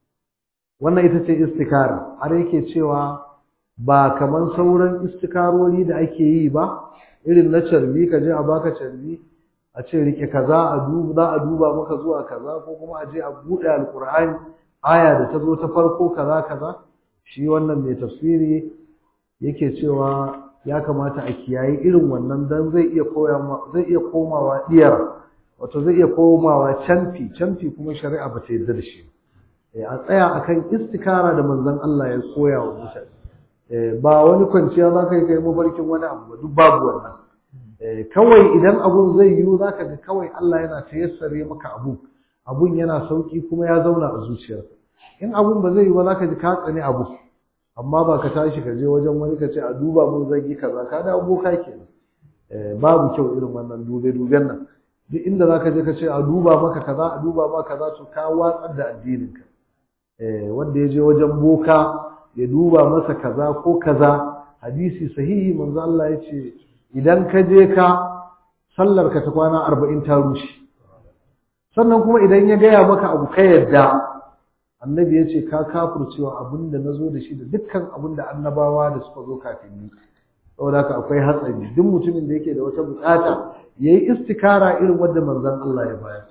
wannan ita ce istikara har yake cewa ba kaman sauran istikarori da ake yi ba irin na carbi ka je a baka carbi a ce rike kaza a duba za a duba maka zuwa kaza ko kuma a je a buɗe alkur'ani aya da ta zo ta farko kaza kaza shi wannan mai tafsiri yake cewa ya kamata a kiyaye irin wannan dan zai iya koya zai iya komawa diyar wato zai iya komawa canfi canfi kuma shari'a ba ta yarda da shi a tsaya akan istikara da manzon Allah ya koya wa mutane ba wani kwanciya za ka yi kai mafarkin wani abu ba duk babu wannan kawai idan abun zai yiwu za ka ga kawai Allah yana tayassare maka abu abun yana sauki kuma ya zauna a zuciyarka in abun ba zai yiwu ba za ka ji ka tsani abu amma ba ka tashi ka je wajen wani ka ce a duba mun zagi kaza ka da aboka kenan babu kyau irin wannan dube duben nan duk inda za ka je ka ce a duba maka kaza a duba maka kaza to ka watsar da addininka wanda ya je wajen boka ya duba masa kaza ko kaza hadisi sahihi manzo Allah ya ce idan ka je ka sallar ka ta kwana arba'in ta rushe sannan kuma idan ya gaya maka abu ka yadda annabi ya ce ka kafurcewa abin da na zo da shi da dukkan abin da annabawa da suka zo kafin ni saboda haka akwai hatsari duk mutumin da yake da wata bukata ya yi istikara irin wadda manzon Allah ya bayar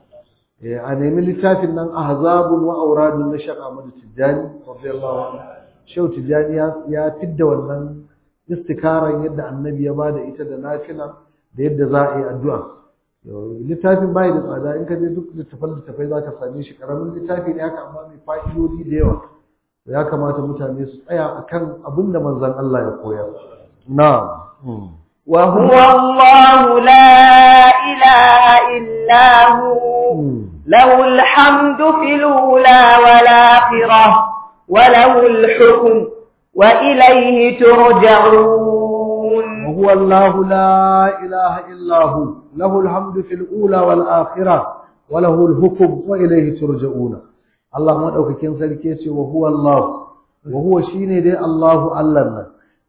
a nemi littafin nan ahzabun wa auradun na shaka madu tijjani radiyallahu anhu shehu tijjani ya fidda wannan istikaran yadda annabi ya bada ita da nafila da yadda za a yi addu'a littafin bai da tsada in ka je duk littafan littafai za ka same shi karamin littafi ne haka amma mai fa'idodi da yawa ya kamata mutane su tsaya akan abin da manzon Allah ya koyar na'am وهو الله لا إله إلا هو له الحمد في الأولى والآخرة وله الحكم وإليه ترجعون وهو الله لا إله إلا هو له الحمد في الأولى والآخرة وله الحكم وإليه ترجعون الله ما أوكي سلكيسي وهو الله وهو شيني دي الله الله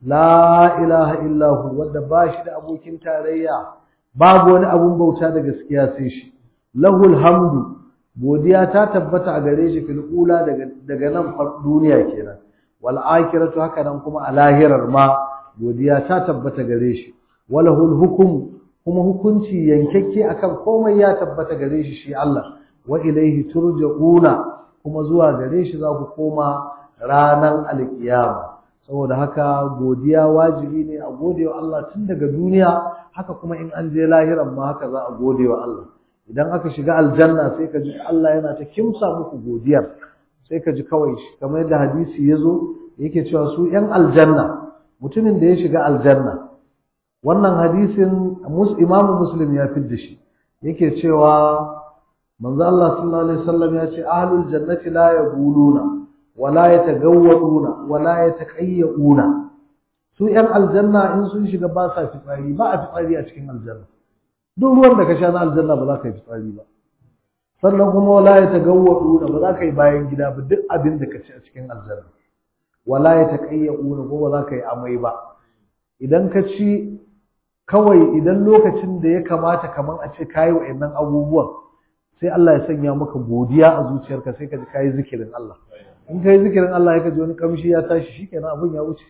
لا إله إلا هو وده باشد أبو كنت ريا باب wani abun bauta da gaskiya sai shi lahul hamdu godiya ta tabbata a gare shi fil ula daga daga nan duniya kenan wal akhiratu haka nan kuma a lahirar ma godiya ta tabbata gare shi walahul hukum kuma hukunci yankakke akan komai ya tabbata gare shi shi Allah wa ilaihi turja'una kuma zuwa gare shi za ku koma ranan alkiyama saboda haka godiya wajibi ne a godewa Allah tun daga duniya haka kuma in an je lahiran ma haka za a godewa Allah idan aka shiga aljanna sai ka ji Allah yana ta kimsa muku godiyar sai ka ji kawai kamar yadda hadisi ya zo yake cewa su ‘yan aljanna mutumin da ya shiga aljanna wannan hadisin imamu muslim ya fi da shi yake cewa manzo Allah sallallahu alaihi wasallam ya ce ahlul jannati la yaquluna wala yatagawwaduna wala yataqayyuna su ‘yan aljanna in sun shiga ba sa fitsari ba a fitsari a cikin aljanna duk ruwan da ka sha na aljanna ba za ka yi fitsari ba sannan kuma wala ya tagawwadu ba za ka yi bayan gida ba duk abin da ka ci a cikin aljanna wala ya taqayyu ko ba za ka yi amai ba idan ka ci kawai idan lokacin da ya kamata kaman a ce kayi wa'annan abubuwan sai Allah ya sanya maka godiya a zuciyarka sai ka ji kayi zikirin Allah in kayi zikirin Allah ya ka ji wani kamshi ya tashi shikenan abun ya wuce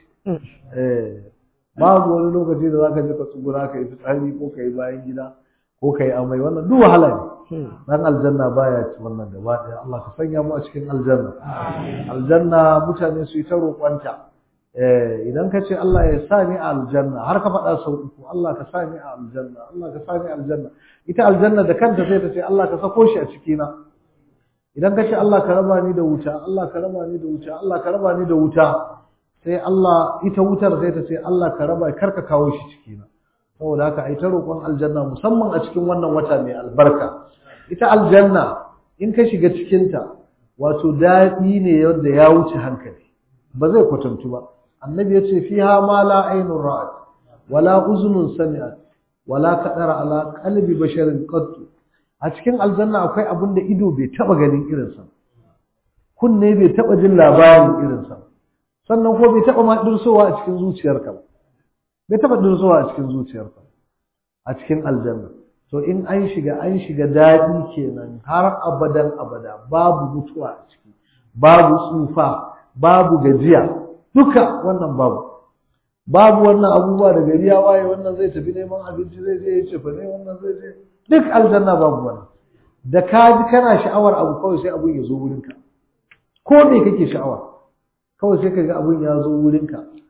eh babu wani lokaci da zaka je ka tsugura ka yi fitsari ko ka yi bayan gida ko ka yi amai wannan duk wahala ne dan aljanna baya ci wannan gaba ɗaya Allah ka sanya mu a cikin aljanna aljanna mutane su yi ta roƙonta eh idan ka ce Allah ya sa ni a aljanna har ka faɗa sau uku Allah ka sa ni a aljanna Allah ka sa ni a aljanna ita aljanna da kanta sai ta ce Allah ka sako shi a cikina idan ka ce Allah ka raba ni da wuta Allah ka raba ni da wuta Allah ka raba ni da wuta sai Allah ita wutar sai ta ce Allah ka raba kar ka kawo shi cikina saboda haka ai ta roƙon aljanna musamman a cikin wannan wata mai albarka ita aljanna in ka shiga cikinta wato daɗi ne wanda ya wuce hankali ba zai kwatantu ba annabi ya ce fiha ma la ainun ra'at wala uzunun sami'at wala kadara ala qalbi basharin qattu a cikin aljanna akwai abin da ido bai taba ganin irinsa kunne bai taba jin labarin irinsa sannan ko bai taba ma dirsowa a cikin zuciyarka ba bai taba dirsowa a cikin zuciyarka a cikin aljanna to in an shiga an shiga daɗi kenan har abadan abada babu mutuwa a ciki babu tsufa babu gajiya duka wannan babu babu wannan abubuwa da gari ya waye wannan zai tafi neman abinci zai je ya ce fa ne wannan zai je duk aljanna babu wannan da ka ji kana sha'awar abu kawai sai abun ya zo wurinka ko me kake sha'awa kawai sai ka ga abun ya zo wurinka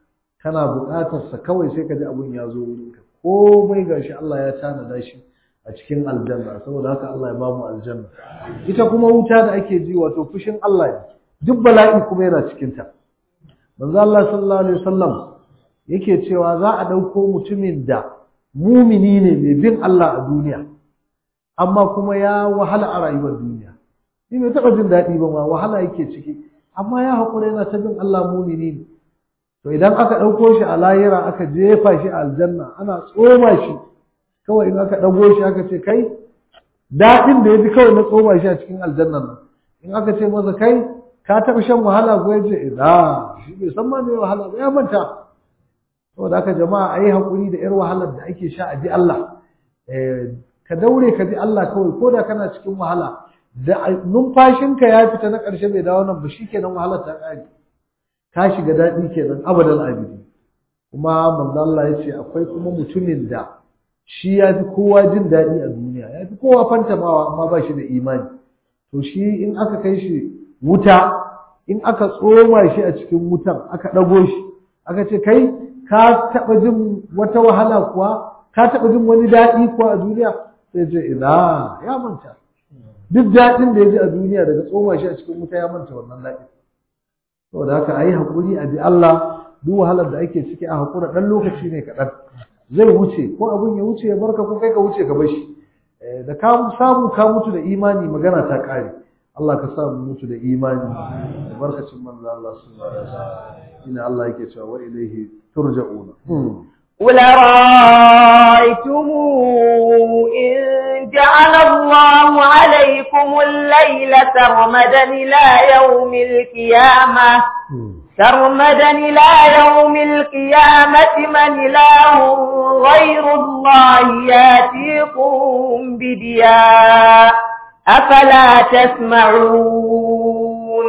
kana buƙatar sa kawai sai ka ji abun ya zo wurinka komai gashi Allah ya tanada shi a cikin aljanna saboda haka Allah ya bamu aljanna ita kuma wuta da ake ji wato fushin Allah ne duk bala'i kuma yana cikin ta manzo Allah sallallahu alaihi wasallam yake cewa za a dauko mutumin da mumini ne mai bin Allah a duniya amma kuma ya wahala a rayuwar duniya shi bai taɓa jin daɗi ba ma wahala yake ciki amma ya haƙura yana ta bin Allah mumini ne to idan aka ɗauko shi a layira aka jefa shi a aljanna ana tsoma shi kawai in aka ɗago shi aka ce kai daɗin da ya ji kawai na tsoma shi a cikin aljannan nan in aka ce masa kai ka taɓa shan wahala ko ya ce ina shi bai san ma me wahala ba ya manta saboda haka jama'a a yi haƙuri da 'yar wahalar da ake sha a bi Allah ka daure ka bi Allah kawai ko da kana cikin wahala da numfashinka ya fita na ƙarshe bai dawo nan ba shi kenan wahalar ta ƙare ka shiga daɗi kenan abadan abidi kuma manzo Allah ya ce akwai kuma mutumin da shi ya fi kowa jin daɗi a duniya ya fi kowa fantamawa amma ba shi da imani to shi in aka kai shi wuta in aka tsoma shi a cikin wutan aka ɗago shi aka ce kai ka taɓa jin wata wahala kuwa ka taɓa jin wani daɗi kuwa a duniya sai ce ina ya manta duk daɗin da ya ji a duniya daga tsoma shi a cikin wuta ya manta wannan daɗin saboda haka a yi haƙuri a bi Allah duk wahalar da ake ciki a haƙura ɗan lokaci ne kaɗan zai wuce ko abin ya wuce ya barka ko kai ka wuce ka bar shi da ka samu ka mutu da imani magana ta ƙare Allah ka samu mutu da imani da barkacin manzo Allah sallallahu alaihi wasallam ina Allah yake cewa wa ilaihi turja'una قل رأيتم إن جعل الله عليكم الليل سرمدا إلى يوم القيامة سرمدا إلى يوم القيامة من إله غير الله ياتيكم بدياء أفلا تسمعون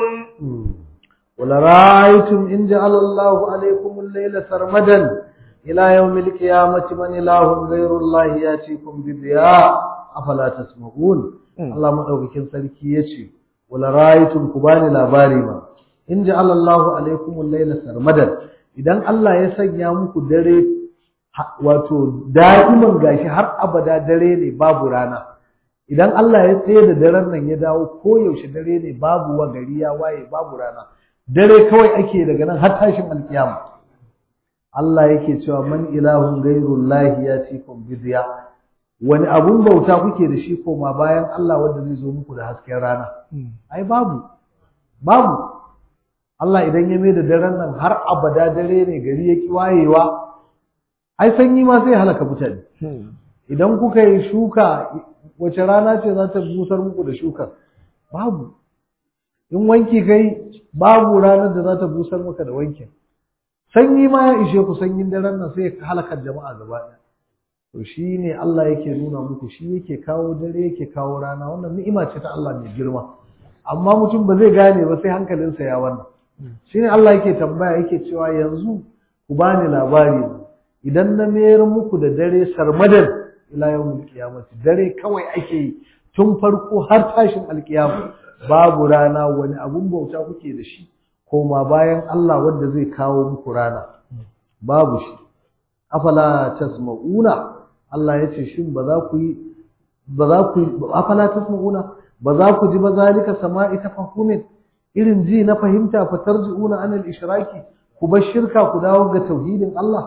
ولرأيتم إن جعل الله عليكم الليل سرمدا إلى يوم القيامة من إله غير الله ياتيكم بضياء أفلا تسمعون الله مدوكين sarki yace wala ra'aytum kubani labari ma in ja'ala Allahu alaykum al-layla sarmadan idan Allah ya sanya muku dare wato da'iman gashi har abada dare ne babu rana idan Allah ya tsaye da daren nan ya dawo ko yaushe dare ne babu wa gari ya waye babu rana dare kawai ake daga nan har tashin alkiyama Allah yake cewa man ilahun gairullahi ya cikum bidiya wani abun bauta kuke da shi koma bayan Allah wanda zai zo muku da hasken rana ai babu babu Allah idan ya mai da daren nan har abada dare ne gari ya ki wayewa ai sanyi ma sai halaka mutane idan kuka yi shuka wace rana ce za ta busar muku da shukar babu in wanki kai babu ranar da za ta busar maka da wankin sanyi ma ya ishe ku sanyin daren nan sai ya halakar jama'a gaba ɗaya to shi ne Allah yake nuna muku shi yake kawo dare yake kawo rana wannan ni'ima ce ta Allah mai girma amma mutum ba zai gane ba sai hankalinsa ya wannan shi ne Allah yake tambaya yake cewa yanzu ku bani labari idan na mayar muku da dare sarmadan ila yawmil qiyamati dare kawai ake yi tun farko har tashin alkiyama babu rana wani abun bauta kuke da shi koma bayan Allah wanda zai kawo muku rana babu shi afala tasma'una Allah ya ce shin ba za ku yi ba za ku afala tasma'una ba za ku ji ba zalika sama'i tafahumin irin ji na fahimta fa tarji'una anil ishraki ku bar shirka ku dawo ga tauhidin Allah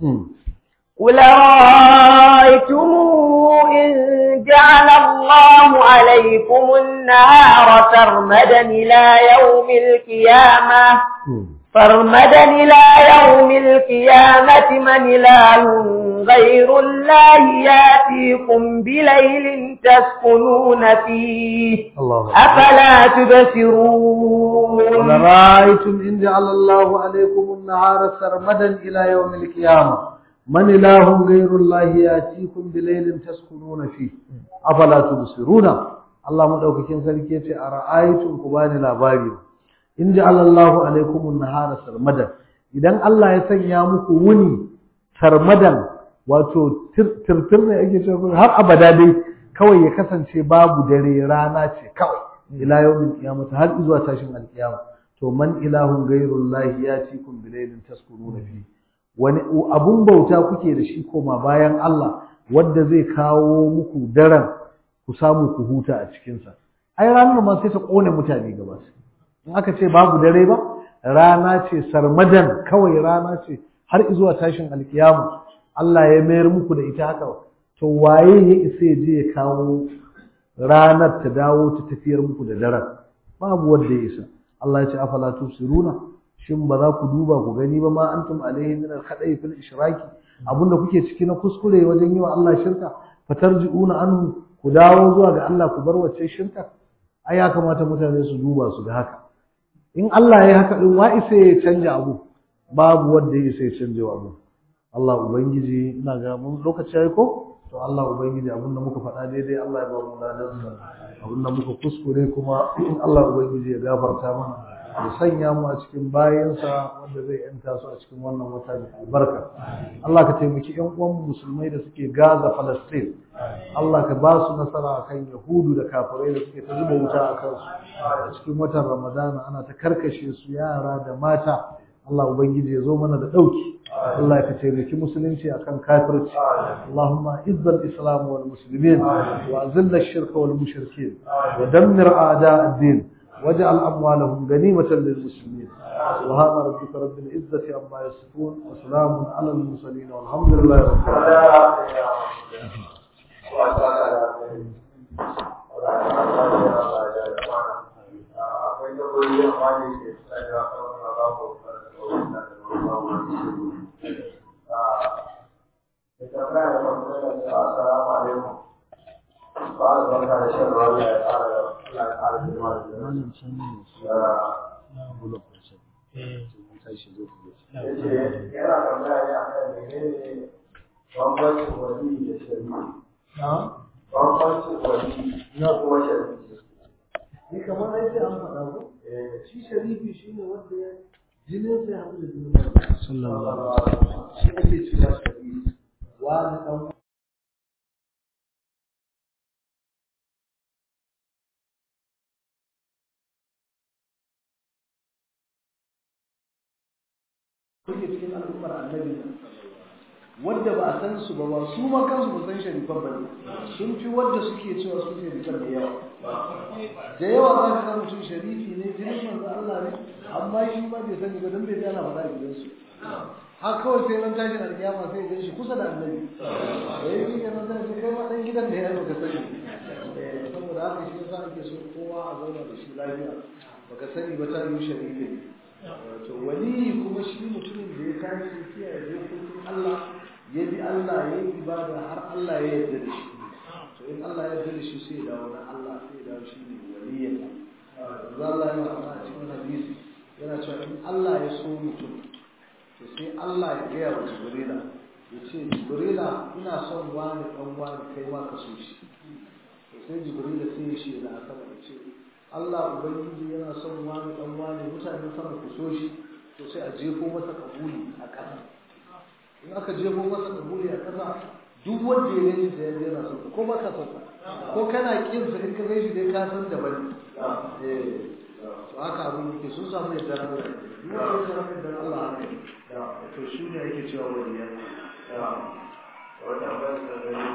قل رأيتم إن جعل الله عليكم النهار سرمدا إلى يوم القيامة سرمدا إلى يوم القيامة من إله غير الله ياتيكم بليل تسكنون فيه الله أفلا تبصرون ولرأيتم إن جعل الله عليكم النهار سرمدا إلى يوم القيامة من إله غير الله يأتيكم بليل تسكنون فيه أفلا تبصرون الله مدوكين sarki yace ara'aytum kubani labari in ja'ala Allahu alaykum an-nahara sarmadan idan Allah ya sanya muku wuni sarmadan wato tirtir ne ake cewa har abada dai kawai ya kasance babu dare rana ce kawai ila yawmin qiyamah har zuwa tashin alkiyama to man ilahun ghayrullahi yatikum bilailin taskununa fi wani abun bauta kuke da shi koma bayan Allah wanda zai kawo muku daren ku samu ku huta a cikinsa ai ranar ma sai ta kone mutane gaba in aka ce babu dare ba rana ce sarmadan kawai rana ce har zuwa tashin alkiyama Allah ya mayar muku da ita haka to waye ya isa ya je ya kawo ranar ta dawo ta tafiyar muku da daren babu wanda ya isa Allah ya ce afala tusiruna shin ba za ku duba ku gani ba ma antum alaihi min al-khada'i fil ishraki abinda kuke ciki na kuskure wajen yi wa Allah shirka fatarji'una anhu ku dawo zuwa ga Allah ku bar wacce shirka ai ya kamata mutane su duba su ga haka in Allah ya yi haka din wa isa ya canja abu babu wanda ya isa ya canja abu Allah ubangiji ina ga mun lokaci yayi ko to Allah ubangiji abinda muka faɗa daidai Allah ya ba mu ladansa abinda muka kuskure kuma Allah ubangiji ya gafarta mana ya sanya mu a cikin bayansa wanda zai yanta su a cikin wannan wata da albarka Allah ka taimaki ƴan uwan musulmai da suke Gaza Palestine Allah ka ba su nasara akan Yahudu da kafirai da suke ta zuba wuta a kansu a cikin watan Ramadana ana ta karkashe su yara da mata Allah ubangiji ya zo mana da dauki Allah ka taimaki musulunci akan kafirci Allahumma izzal islam wal muslimin wa azil ash-shirka wal mushrikeen wa dammir a'da ad-din واجعل أموالهم غنيمة للمسلمين سبحان ربك رب العزة عما يصفون وسلام على المرسلين والحمد لله رب السلام قال بركة الشيخ ربيع تعالى yana tambaya ne akan menene bambancin wali da shari'i bambancin wali na kuma shari'i ni kamar ai sai an faɗa ko shi sharifi shine wanda ya jinin sai haɗu da jinin sallallahu alaihi wasallam shi ake cewa sharifi wani dan kuke cikin al'ummar annabi wadda ba a san su ba ba su ma kansu ba san sharifan ba ne sun fi wadda suke cewa su sharifan da yawa da yawa za ka ga mutum sharifi ne jinin manzo Allah ne amma shi ba bai sani ba dan bai gana faɗa a gidansu har kawai sai ran tashin alkiyama sai ya shi kusa da annabi da ya yi kenan zai kai ma dan gidan da ya yi baka sani saboda haka shi yasa ake so kowa a zauna da shi lafiya baka sani ba ta yi sharifi to wali kuma shi mutumin da ya tashi kiyaye dokokin Allah ya bi Allah ya yi ibada har Allah ya yarda da shi to in Allah ya yarda da shi sai ya dawo na Allah sai ya dawo shi ne waliyin Allah ya faɗa a cikin hadisi yana cewa in Allah ya so mutum to sai Allah ya gaya wa Jibrila ya ce Jibrila ina son wani ɗan wani kai ma ka so shi to sai Jibrila sai ya shi da sama ya ce Allah Ubangiji yana son wani dan wani mutane sama ku so shi to sai a jefo masa kabuli a ƙasa in aka jefo masa kabuli a ƙasa duk wanda ya gani da yanzu yana son ko ba ka son ko kana kin sa in ka gani shi dai ka san da bane eh to haka abin yake sun samu yadda Allah duk wanda ya samu yadda Allah haka to shi ne yake cewa wani ya wata